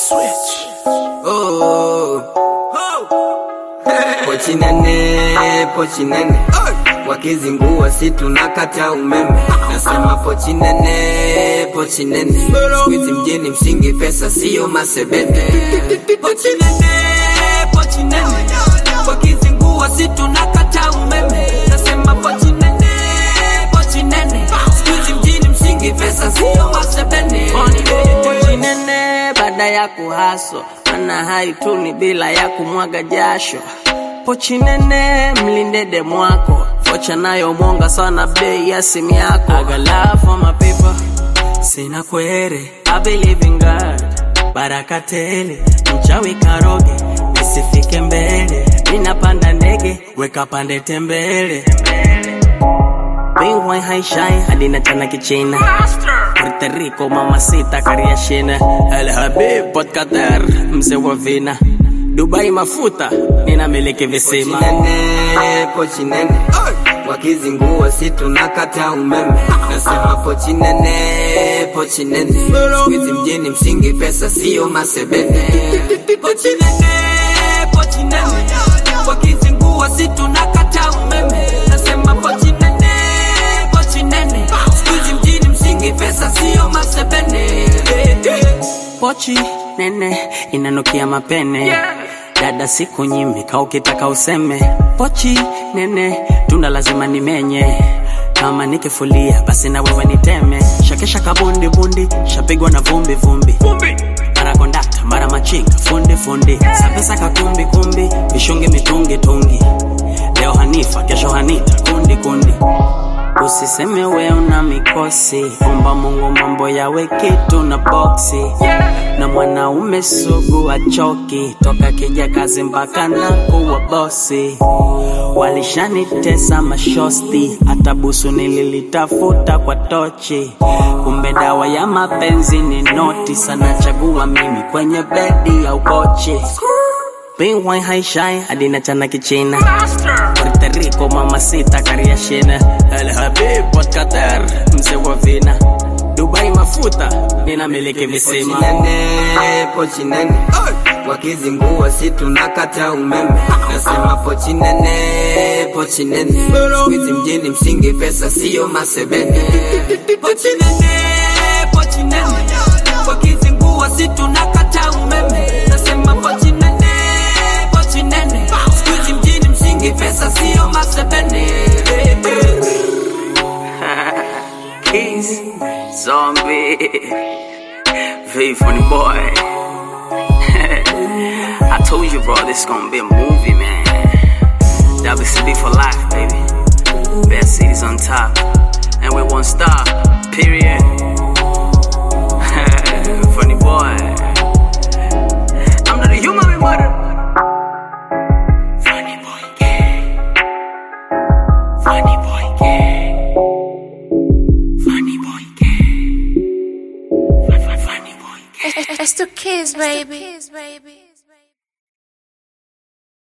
Switch. Oh. Pochi nene, pochi nene. Wakizingua si tunakata umeme. Nasema pochi nene, pochi nene. Squeeze mjini msingi pesa sio masebene. Pochi nene, pochi nene. Wakizingua si tunakata umeme. Nasema pochi nene, pochi nene. Squeeze mjini msingi pesa sio masebene. Pochi nene baada ya kuhaso ana haituni bila ya kumwaga jasho pochi nene mlinde demu wako vocha nayo mwonga sana bei ya simu yako I got love for my people sina kwere I believe in God baraka tele mchawi karoge nisifike mbele ninapanda ndege weka pande tembele Bingwai haishai hadi na chana kichina Puerto Rico mamacita kariashina El Habib Port Qatar mzee wa vina Dubai mafuta ninamiliki visima nene, pochi nene wakizingua si tunakata umeme nasema pochi nene pochi nene squeeze mjini msingi pesa sio masebene pochi nene pochi nene wakizingua si tunakata umeme nasema pochi nene pochi nene squeeze mjini msingi pesa sio masebene pochi nene inanukia mapene dada siku nyimi ka ukitaka useme pochi nene tunda lazima nimenye kama nikifulia basi na wewe niteme shakesha kabundi bundi shapigwa na vumbi vumbi mara kondakta mara machinga fundi fundi sapesa kakumbi kumbi mishungi mitungi tungi leo hanifa kesho hanita kundi kundi Usiseme we una mikosi, omba Mungu mambo yawe kitu na boksi. Na mwanaume sugu achoki, toka kija kazi mpaka na kuwa bosi. Walishanitesa mashosti, hata busu nililitafuta kwa tochi. Kumbe dawa ya mapenzi ni noti, sana chagua mimi kwenye bedi ya ukochi. Bingwai haishai hadi na chana kichina Puerto Rico mamacita kariashina El Habib Port Qatar mzee wa vina Dubai mafuta ninamiliki visima pochi nene, pochi nene wakizingua si tunakata umeme nasema pochi nene pochi nene squeeze mjini msingi pesa sio masebene pochi nene pochi nene wakizingua si tunakata umeme nasema pochi nene pochi nene squeeze mjini msingi pesa sio masebene Keys, zombie, V funny boy. I told you, bro, this gonna be a movie, man. WCB for life, baby. Best cities on top, and we won't stop. Period. funny boy. I'm not a human, we mother. Funny boy, gay. Funny boy, gay. Funny boy, gay. Funny boy, gay. It's the kids, baby.